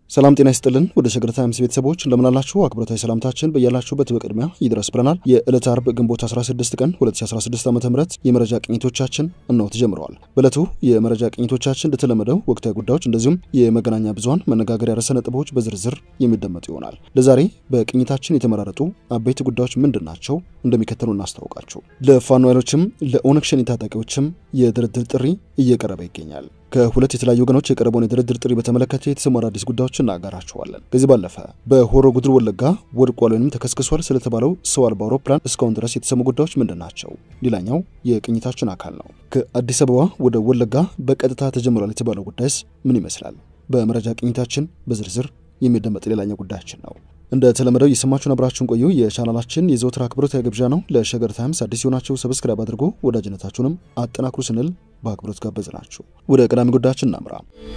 ሰላም ጤና ይስጥልን። ወደ ሸገር ታይምስ ቤተሰቦች እንደምናላችሁ አክብሮታዊ ሰላምታችን በያላችሁበት በቅድሚያ ይድረስ ብለናል። የዕለት አርብ ግንቦት 16 ቀን 2016 ዓ ም የመረጃ ቅኝቶቻችን እነሆ ተጀምረዋል። በዕለቱ የመረጃ ቅኝቶቻችን እንደተለመደው ወቅታዊ ጉዳዮች እንደዚሁም የመገናኛ ብዙኃን መነጋገሪያ ርዕሰ ነጥቦች በዝርዝር የሚደመጡ ይሆናል። ለዛሬ በቅኝታችን የተመራረጡ አበይት ጉዳዮች ምንድን ናቸው? እንደሚከተሉ እናስታውቃችሁ። ለፋኖ ኃይሎችም ለኦነግ ሸኔ ታጣቂዎችም የድርድር ጥሪ እየቀረበ ይገኛል። ከሁለት የተለያዩ ወገኖች የቀረበውን የድርድር ጥሪ በተመለከተ የተሰሙ አዳዲስ ጉዳዮች እናጋራችኋለን። ከዚህ ባለፈ በሆሮ ጉድር ወለጋ ወድቋል ወይም ተከስክሷል ስለተባለው ሰው አልባ አውሮፕላን እስካሁን ድረስ የተሰሙ ጉዳዮች ምንድን ናቸው? ሌላኛው የቅኝታችን አካል ነው። ከአዲስ አበባ ወደ ወለጋ በቀጥታ ተጀምሯል የተባለው ጉዳይስ ምን ይመስላል? በመረጃ ቅኝታችን በዝርዝር የሚደመጥ ሌላኛው ጉዳያችን ነው። እንደተለመደው የሰማችሁን አብራችሁን ቆዩ። የቻናላችን የዘወትር አክብሮታዊ ግብዣ ነው። ለሸገር ታይምስ አዲስ የሆናችሁ ሰብስክራይብ አድርጎ ወዳጅነታችሁንም አጠናክሩ ስንል በአክብሮት ጋበዝናችሁ። ወደ ቀዳሚ ጉዳያችን እናምራ።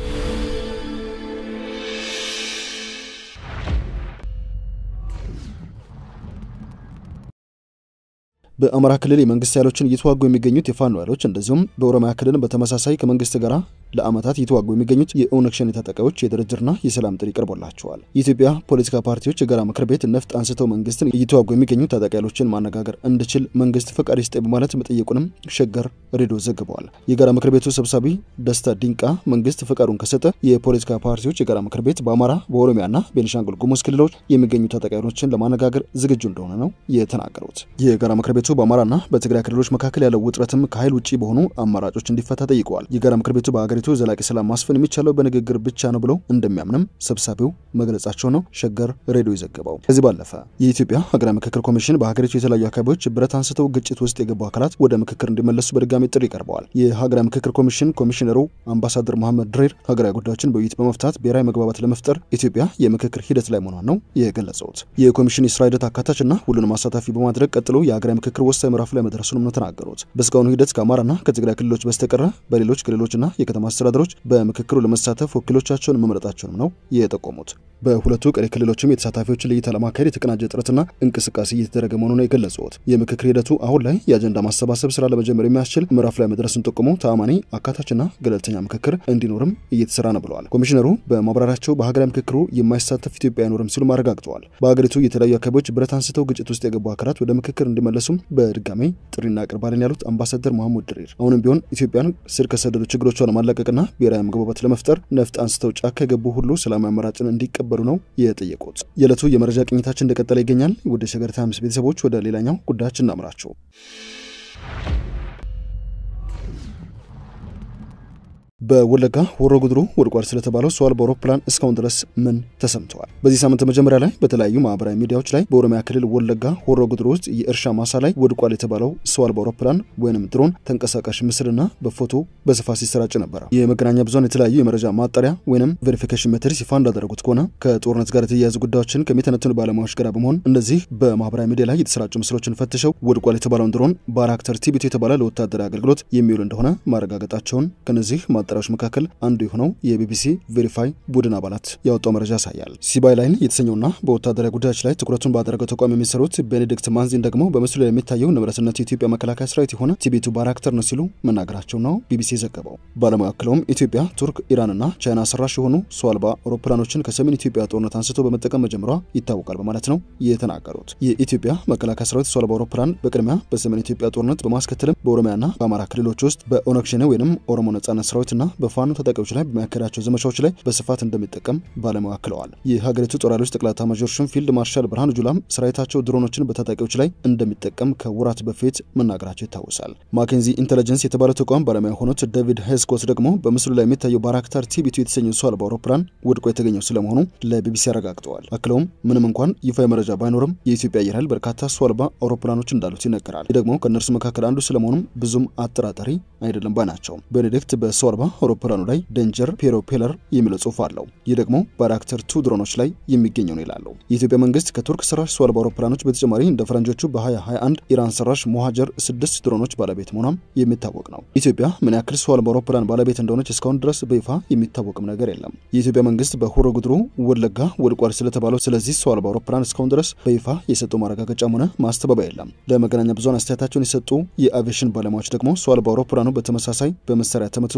በአማራ ክልል የመንግስት ኃይሎችን እየተዋጉ የሚገኙት የፋኖ ኃይሎች እንደዚሁም በኦሮሚያ ክልል በተመሳሳይ ከመንግስት ጋር ለዓመታት እየተዋጉ የሚገኙት የኦነግ ሸኔ ታጣቂዎች የድርድርና የሰላም ጥሪ ቀርቦላቸዋል። የኢትዮጵያ ፖለቲካ ፓርቲዎች የጋራ ምክር ቤት ነፍጥ አንስተው መንግስትን እየተዋጉ የሚገኙ ታጣቂ ኃይሎችን ማነጋገር እንዲችል መንግስት ፈቃድ ይስጠኝ በማለት መጠየቁንም ሸገር ሬዲዮ ዘግበዋል። የጋራ ምክር ቤቱ ሰብሳቢ ደስታ ዲንቃ መንግስት ፈቃዱን ከሰጠ የፖለቲካ ፓርቲዎች የጋራ ምክር ቤት በአማራ በኦሮሚያና ቤኒሻንጉል ጉሙዝ ክልሎች የሚገኙ ታጣቂ ኃይሎችን ለማነጋገር ዝግጁ እንደሆነ ነው የተናገሩት። የጋራ ምክር ቤቱ በአማራና በትግራይ ክልሎች መካከል ያለው ውጥረትም ከኃይል ውጭ በሆኑ አማራጮች እንዲፈታ ጠይቀዋል። የጋራ ምክር ቤቱ በሀገሪቱ ዘላቂ ሰላም ማስፈን የሚቻለው በንግግር ብቻ ነው ብለው እንደሚያምንም ሰብሳቢው መግለጻቸው ነው ሸገር ሬዲዮ የዘገበው። ከዚህ ባለፈ የኢትዮጵያ ሀገራዊ ምክክር ኮሚሽን በሀገሪቱ የተለያዩ አካባቢዎች ብረት አንስተው ግጭት ውስጥ የገቡ አካላት ወደ ምክክር እንዲመለሱ በድጋሚ ጥሪ ቀርበዋል። የሀገራዊ ምክክር ኮሚሽን ኮሚሽነሩ አምባሳደር መሐመድ ድሬር ሀገራዊ ጉዳዮችን በውይይት በመፍታት ብሔራዊ መግባባት ለመፍጠር ኢትዮጵያ የምክክር ሂደት ላይ መሆኗን ነው የገለጹት። የኮሚሽን የስራ ሂደት አካታችና ሁሉንም አሳታፊ በማድረግ ቀጥሎ የሀገራዊ ምክክር ወሳኝ ምዕራፍ ላይ መድረሱንም ነው ተናገሩት። በእስካሁኑ ሂደት ከአማራና ከትግራይ ክልሎች በስተቀረ በሌሎች ክልሎችና የከተማ አስተዳደሮች በምክክሩ ለመሳተፍ ወኪሎቻቸውን መምረጣቸውንም ነው የጠቆሙት። በሁለቱ ቀሪ ክልሎችም የተሳታፊዎችን ለይታ ለማካሄድ የተቀናጀ ጥረትና እንቅስቃሴ እየተደረገ መሆኑን ነው የገለጹት። የምክክር ሂደቱ አሁን ላይ የአጀንዳ ማሰባሰብ ስራ ለመጀመር የሚያስችል ምዕራፍ ላይ መድረሱን ጠቁሞ ተአማኒ አካታችና ገለልተኛ ምክክር እንዲኖርም እየተሰራ ነው ብለዋል። ኮሚሽነሩ በማብራሪያቸው በሀገራዊ ምክክሩ የማይሳተፍ ኢትዮጵያ አይኖርም ሲሉም አረጋግጠዋል። በሀገሪቱ የተለያዩ አካባቢዎች ብረት አንስተው ግጭት ውስጥ የገቡ አካላት ወደ ምክክር እንዲመለሱም በድጋሚ ጥሪ እናቀርባለን ያሉት አምባሳደር መሐሙድ ድሪር አሁንም ቢሆን ኢትዮጵያን ስር ከሰደዱ ችግሮቿን ለማላቀቅና ብሔራዊ መግባባት ለመፍጠር ነፍጥ አንስተው ጫካ የገቡ ሁሉ ሰላማዊ አማራጭን እንዲቀበሉ ነው የጠየቁት። የዕለቱ የመረጃ ቅኝታችን እንደቀጠለ ይገኛል። ወደ ሸገር ታይምስ ቤተሰቦች ወደ ሌላኛው ጉዳያችን እናምራቸው። በወለጋ ሆሮ ጉድሩ ወድቋል ስለተባለው ሰው አልባ አውሮፕላን እስካሁን ድረስ ምን ተሰምተዋል? በዚህ ሳምንት መጀመሪያ ላይ በተለያዩ ማህበራዊ ሚዲያዎች ላይ በኦሮሚያ ክልል ወለጋ ሆሮ ጉድሩ ውስጥ የእርሻ ማሳ ላይ ወድቋል የተባለው ሰው አልባ አውሮፕላን ወይንም ድሮን ተንቀሳቃሽ ምስልና በፎቶ በስፋት ሲሰራጭ ነበረ። የመገናኛ ብዙኃን የተለያዩ የመረጃ ማጣሪያ ወይንም ቬሪፊኬሽን ሜትሪክስ ይፋ እንዳደረጉት ከሆነ ከጦርነት ጋር የተያያዙ ጉዳዮችን ከሚተነትኑ ባለሙያዎች ጋር በመሆን እነዚህ በማህበራዊ ሚዲያ ላይ የተሰራጩ ምስሎችን ፈትሸው ወድቋል የተባለውን ድሮን ባራክተር ቲቢቱ የተባለ ለወታደራዊ አገልግሎት የሚውል እንደሆነ ማረጋገጣቸውን ከነዚህ ማጣሪያዎች መካከል አንዱ የሆነው የቢቢሲ ቬሪፋይ ቡድን አባላት ያወጣው መረጃ ያሳያል። ሲባይ ላይን የተሰኘውና በወታደራዊ ጉዳዮች ላይ ትኩረቱን ባደረገው ተቋም የሚሰሩት ቤኔዲክት ማንዚን ደግሞ በምስሉ ላይ የሚታየው ንብረትነት የኢትዮጵያ መከላከያ ሰራዊት የሆነ ቲቢቱ ባራክተር ነው ሲሉ መናገራቸው ነው ቢቢሲ የዘገበው። ባለሙያ አክለውም ኢትዮጵያ፣ ቱርክ፣ ኢራንና ቻይና ሰራሽ የሆኑ ሰው አልባ አውሮፕላኖችን ከሰሜን ኢትዮጵያ ጦርነት አንስቶ በመጠቀም መጀመሯ ይታወቃል በማለት ነው የተናገሩት። የኢትዮጵያ መከላከያ ሰራዊት ሰው አልባ አውሮፕላን በቅድሚያ በሰሜን ኢትዮጵያ ጦርነት በማስከተልም በኦሮሚያና በአማራ ክልሎች ውስጥ በኦነግ ሸኔ ወይም ኦሮሞ ነጻነት ሰራዊትና በፋኖ ታጣቂዎች ላይ በሚያካሄዳቸው ዘመቻዎች ላይ በስፋት እንደሚጠቀም ባለሙያ አክለዋል። የሀገሪቱ ጦር ኃይሎች ጠቅላይ ኤታማዦር ሹም ፊልድ ማርሻል ብርሃኑ ጁላም ሰራዊታቸው ድሮኖችን በታጣቂዎች ላይ እንደሚጠቀም ከወራት በፊት መናገራቸው ይታወሳል። ማኬንዚ ኢንቴሊጀንስ የተባለው ተቋም ባለሙያ የሆኑት ዴቪድ ሄስኮት ደግሞ በምስሉ ላይ የሚታየው ባራክታር ቲቢቱ የተሰኘው ሰው አልባ አውሮፕላን ወድቆ የተገኘው ስለመሆኑ ለቢቢሲ አረጋግጠዋል። አክለውም ምንም እንኳን ይፋ መረጃ ባይኖርም የኢትዮጵያ አየር ኃይል በርካታ ሰው አልባ አውሮፕላኖች እንዳሉት ይነገራል። ይህ ደግሞ ከእነርሱ መካከል አንዱ ስለመሆኑም ብዙም አጠራጣሪ አይደለም ባይ ናቸው። ቤኔዲክት በሰው አልባ አውሮፕላኑ ላይ ዴንጀር ፔሮፔለር የሚለው ጽሑፍ አለው። ይህ ደግሞ ባራክተር ቱ ድሮኖች ላይ የሚገኘው ነው ይላሉ። የኢትዮጵያ መንግስት ከቱርክ ሰራሽ ሰው አልባ አውሮፕላኖች በተጨማሪ እንደ ፈረንጆቹ በ2021 ኢራን ሰራሽ ሞሃጀር ስድስት ድሮኖች ባለቤት መሆኗም የሚታወቅ ነው። ኢትዮጵያ ምን ያክል ሰው አልባ አውሮፕላን ባለቤት እንደሆነች እስካሁን ድረስ በይፋ የሚታወቅም ነገር የለም። የኢትዮጵያ መንግስት በሆሮ ጉድሩ ወለጋ ወድቋል ስለተባለው ስለዚህ ሰው አልባ አውሮፕላን እስካሁን ድረስ በይፋ የሰጠው ማረጋገጫም ሆነ ማስተባበያ የለም። ለመገናኛ ብዙኃን አስተያየታቸውን የሰጡ የአቪዬሽን ባለሙያዎች ደግሞ ሰው አልባ አውሮፕላኑ በተመሳሳይ በመሳሪያ ተመትቶ ስለመውደቁ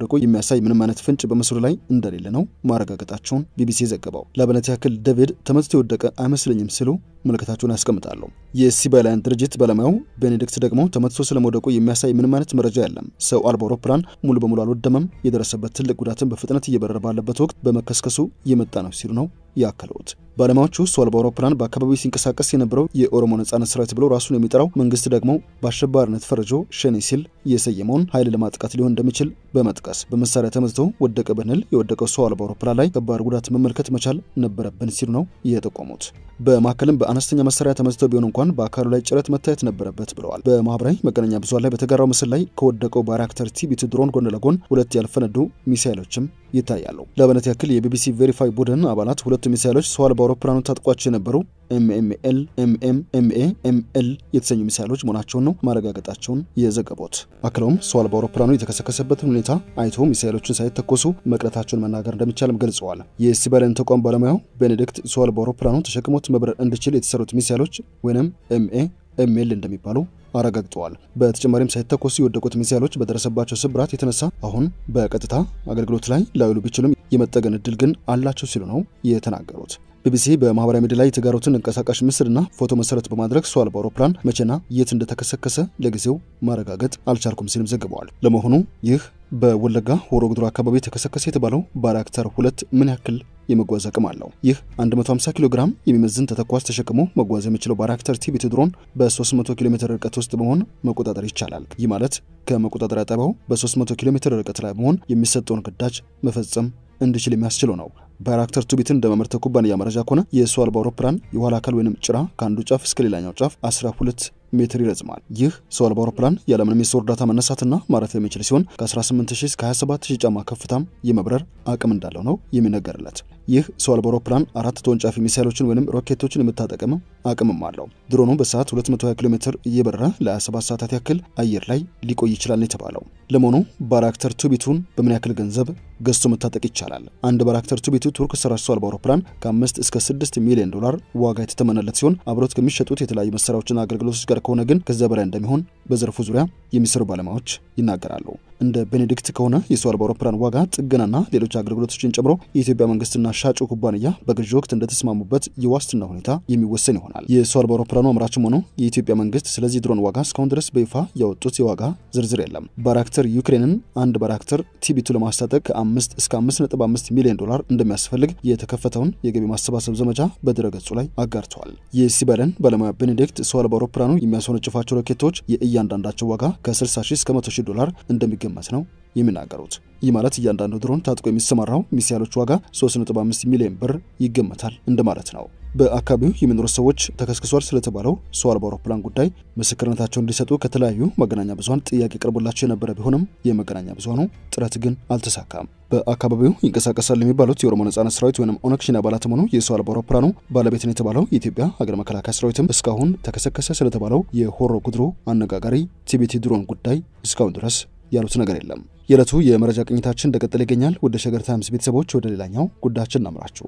እንደወደቁ የሚያሳይ ምንም አይነት ፍንጭ በምስሉ ላይ እንደሌለ ነው ማረጋገጣቸውን ቢቢሲ ዘገበው። ለአብነት ያክል ዴቪድ ተመትቶ የወደቀ አይመስለኝም ሲሉ ምልክታቸውን ያስቀምጣሉ። የሲቪላያን ድርጅት ባለሙያው ቤኔዲክት ደግሞ ተመትቶ ስለመውደቁ የሚያሳይ ምንም አይነት መረጃ የለም፣ ሰው አልባ አውሮፕላን ሙሉ በሙሉ አልወደመም፣ የደረሰበት ትልቅ ጉዳትን በፍጥነት እየበረረ ባለበት ወቅት በመከስከሱ የመጣ ነው ሲሉ ነው ያከሉት። ባለሙያዎቹ ሰው አልባ አውሮፕላን በአካባቢው ሲንቀሳቀስ የነበረው የኦሮሞ ነጻነት ሰራዊት ብሎ ራሱን የሚጠራው መንግስት ደግሞ በአሸባሪነት ፈርጆ ሸኔ ሲል የሰየመውን ኃይል ለማጥቃት ሊሆን እንደሚችል በመጥቀስ በመሳሪያ ተመትቶ ወደቀ ብንል የወደቀው ሰው አልባ አውሮፕላን ላይ ከባድ ጉዳት መመልከት መቻል ነበረብን ሲሉ ነው የጠቆሙት። በማዕከልም በአነስተኛ መሳሪያ ተመትቶ ቢሆን እንኳን በአካሉ ላይ ጭረት መታየት ነበረበት ብለዋል። በማህበራዊ መገናኛ ብዙኃን ላይ በተጋራው ምስል ላይ ከወደቀው ባይራክተር ቲቢቱ ድሮን ጎን ለጎን ሁለት ያልፈነዱ ሚሳይሎችም ይታያሉ። ለአብነት ያክል የቢቢሲ ቬሪፋይ ቡድን አባላት ሁለቱ ሚሳይሎች ሰው አልባ አውሮፕላኑ ታጥቋቸው የነበሩ ኤምኤምኤል ኤምኤም ኤምኤ ኤምኤል የተሰኙ ሚሳይሎች መሆናቸውን ነው ማረጋገጣቸውን የዘገቡት። አክለውም ሰው አልባ አውሮፕላኑ የተከሰከሰበትን ሁኔታ አይቶ ሚሳይሎችን ሳይተኮሱ መቅረታቸውን መናገር እንደሚቻልም ገልጸዋል። የሲቪሊያን ተቋም ባለሙያው ቤኔዲክት ሰው አልባ አውሮፕላኑ ተሸክሞት መብረር እንዲችል የተሰሩት ሚሳይሎች ወይም ኤምኤ ኤምኤል እንደሚባሉ አረጋግጠዋል። በተጨማሪም ሳይተኮሱ የወደቁት ሚሳይሎች በደረሰባቸው ስብራት የተነሳ አሁን በቀጥታ አገልግሎት ላይ ላይውሉ ቢችሉም የመጠገን እድል ግን አላቸው ሲሉ ነው የተናገሩት። ቢቢሲ በማህበራዊ ሚዲያ ላይ የተጋሩትን እንቀሳቃሽ ምስልና ፎቶ መሰረት በማድረግ ሰው አልባ አውሮፕላን መቼና የት እንደተከሰከሰ ለጊዜው ማረጋገጥ አልቻልኩም ሲልም ዘግበዋል። ለመሆኑ ይህ በወለጋ ሆሮ ጉዱሩ አካባቢ የተከሰከሰ የተባለው ባይራክተር ሁለት ምን ያክል የመጓዝ አቅም አለው? ይህ 150 ኪሎ ግራም የሚመዝን ተተኳሽ ተሸክሞ መጓዝ የሚችለው ባይራክተር ቲቢቱ ድሮን በ300 ኪሎ ሜትር ርቀት ውስጥ በመሆን መቆጣጠር ይቻላል። ይህ ማለት ከመቆጣጠሪያ ጣቢያው በ300 ኪሎ ሜትር ርቀት ላይ በመሆን የሚሰጠውን ግዳጅ መፈጸም እንዲችል የሚያስችለው ነው። ባይራክተር ቱቢትን እንደመመረተ ኩባንያ መረጃ ከሆነ የሰው አልባ አውሮፕላን የኋላ አካል ወይም ጭራ ከአንዱ ጫፍ እስከ ሌላኛው ጫፍ 12 ሜትር ይረዝማል። ይህ ሰው አልባ አውሮፕላን ያለምንም የሰው እርዳታ መነሳትና ማረፍ የሚችል ሲሆን ከ18000 እስከ 27000 ጫማ ከፍታም የመብረር አቅም እንዳለው ነው የሚነገርለት። ይህ ሰው አልባ አውሮፕላን አራት ተወንጫፊ ሚሳይሎችን ወይም ሮኬቶችን የምታጠቅም አቅምም አለው። ድሮኑ በሰዓት 220 ኪሎ ሜትር እየበረረ ለ27 ሰዓታት ያክል አየር ላይ ሊቆይ ይችላል የተባለው። ለመሆኑ ባይራክተር ቱቢቱን በምን ያክል ገንዘብ ገዝቶ መታጠቅ ይቻላል? አንድ ባይራክተር ቱቢቱ ቱርክ ሰራሽ ሰው አልባ አውሮፕላን ከ5 እስከ 6 ሚሊዮን ዶላር ዋጋ የተተመነለት ሲሆን አብሮት ከሚሸጡት የተለያዩ መሳሪያዎችና አገልግሎቶች ጋር ከሆነ ግን ከዚያ በላይ እንደሚሆን በዘርፉ ዙሪያ የሚሰሩ ባለሙያዎች ይናገራሉ። እንደ ቤኔዲክት ከሆነ የሰው አልባ አውሮፕላን ዋጋ ጥገናና ሌሎች አገልግሎቶችን ጨምሮ የኢትዮጵያ መንግስትና ሻጩ ኩባንያ በግዢ ወቅት እንደተስማሙበት የዋስትና ሁኔታ የሚወሰን ይሆናል። የሰው አልባ አውሮፕላኑ አምራችም ሆነው የኢትዮጵያ መንግስት ስለዚህ ድሮን ዋጋ እስካሁን ድረስ በይፋ ያወጡት የዋጋ ዝርዝር የለም። ባይራክተር ዩክሬንን አንድ ባይራክተር ቲቢቱ ለማስታጠቅ ከ5 እስከ 5.5 ሚሊዮን ዶላር እንደሚያስፈልግ የተከፈተውን የገቢ ማሰባሰብ ዘመቻ በድረገጹ ላይ አጋርተዋል። የሲቪሊያን ባለሙያ ቤኔዲክት ሰው አልባ አውሮፕላኑ የሚያስወነጭፋቸው ሮኬቶች የእያንዳንዳቸው ዋጋ ከ60 ሺህ እስከ 100 ሺህ ዶላር እንደሚገመት ነው የሚናገሩት። ይህ ማለት እያንዳንዱ ድሮን ታጥቆ የሚሰማራው ሚሳይሎች ዋጋ 3.5 ሚሊዮን ብር ይገመታል እንደማለት ነው። በአካባቢው የሚኖሩ ሰዎች ተከስክሷል ስለተባለው ሰው አልባ አውሮፕላን ጉዳይ ምስክርነታቸውን እንዲሰጡ ከተለያዩ መገናኛ ብዙኃን ጥያቄ ቀርቦላቸው የነበረ ቢሆንም የመገናኛ ብዙኃኑ ጥረት ግን አልተሳካም። በአካባቢው ይንቀሳቀሳል የሚባሉት የኦሮሞ ነጻነት ሰራዊት ወይም ኦነግ ሸኔ አባላትም ሆኑ የሰው አልባ አውሮፕላኑ ባለቤት ነው የተባለው የኢትዮጵያ ሀገር መከላከያ ሰራዊትም እስካሁን ተከሰከሰ ስለተባለው የሆሮ ጉድሩ አነጋጋሪ ቲቢቲ ድሮን ጉዳይ እስካሁን ድረስ ያሉት ነገር የለም። የዕለቱ የመረጃ ቅኝታችን እንደቀጠለ ይገኛል። ወደ ሸገር ታይምስ ቤተሰቦች ወደ ሌላኛው ጉዳያችን እናምራችሁ።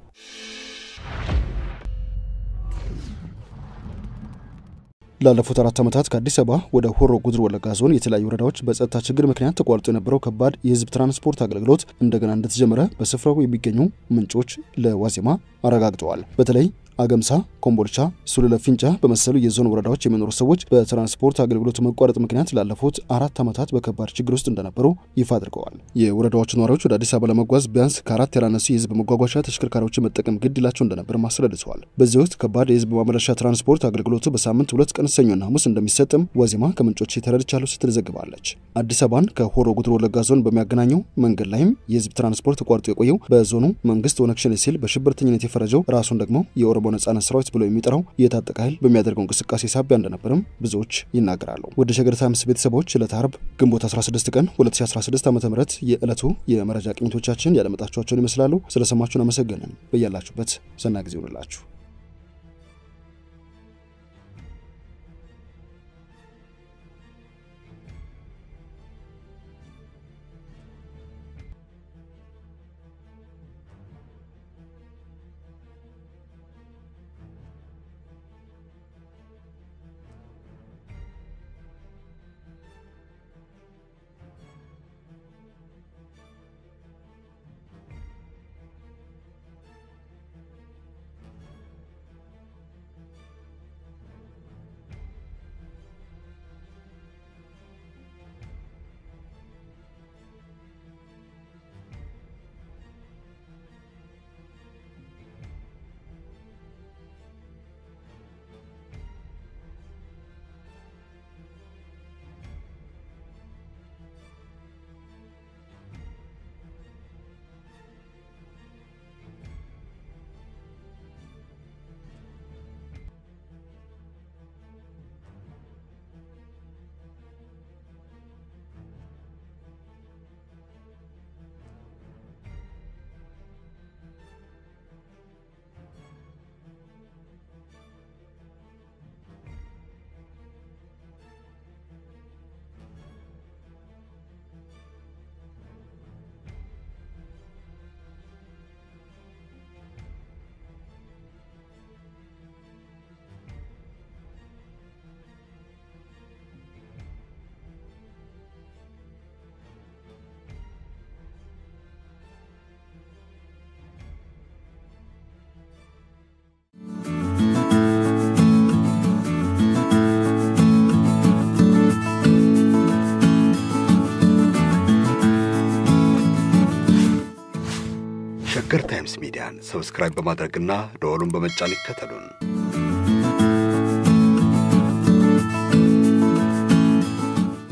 ላለፉት አራት ዓመታት ከአዲስ አበባ ወደ ሆሮ ጉድሩ ወለጋ ዞን የተለያዩ ወረዳዎች በጸጥታ ችግር ምክንያት ተቋርጦ የነበረው ከባድ የሕዝብ ትራንስፖርት አገልግሎት እንደገና እንደተጀመረ በስፍራው የሚገኙ ምንጮች ለዋዜማ አረጋግጠዋል። በተለይ አገምሳ፣ ኮምቦልቻ፣ ሱሉለ ፊንጫ በመሰሉ የዞን ወረዳዎች የሚኖሩ ሰዎች በትራንስፖርት አገልግሎት መቋረጥ ምክንያት ላለፉት አራት ዓመታት በከባድ ችግር ውስጥ እንደነበሩ ይፋ አድርገዋል። የወረዳዎቹ ነዋሪዎች ወደ አዲስ አበባ ለመጓዝ ቢያንስ ከአራት ያላነሱ የህዝብ መጓጓዣ ተሽከርካሪዎችን መጠቀም ግድ ይላቸው እንደነበር አስረድተዋል። በዚህ ወቅት ከባድ የህዝብ ማመላለሻ ትራንስፖርት አገልግሎቱ በሳምንት ሁለት ቀን ሰኞና ሐሙስ እንደሚሰጥም ዋዜማ ከምንጮች ተረድቻለሁ ስትል ዘግባለች። አዲስ አበባን ከሆሮ ጉድሩ ወለጋ ዞን በሚያገናኘው መንገድ ላይም የህዝብ ትራንስፖርት ተቋርጦ የቆየው በዞኑ መንግስት ኦነግ ሸኔ ሲል በሽብርተኝነት የፈረጀው ራሱን ደግሞ የኦሮሞ ነጻነት ሰራዊት ብሎ የሚጠራው የታጠቀ ኃይል በሚያደርገው እንቅስቃሴ ሳቢያ እንደነበርም ብዙዎች ይናገራሉ። ወደ ሸገር ታይምስ ቤተሰቦች ዕለተ ዓርብ ግንቦት 16 ቀን 2016 ዓ ም የዕለቱ የመረጃ ቅኝቶቻችን ያደመጣችኋቸውን ይመስላሉ። ስለሰማችሁን አመሰገንን። በያላችሁበት ሰናይ ጊዜ ይሆንላችሁ። ሸገር ታይምስ ሚዲያን ሰብስክራይብ በማድረግና ደወሉን በመጫን ይከተሉን።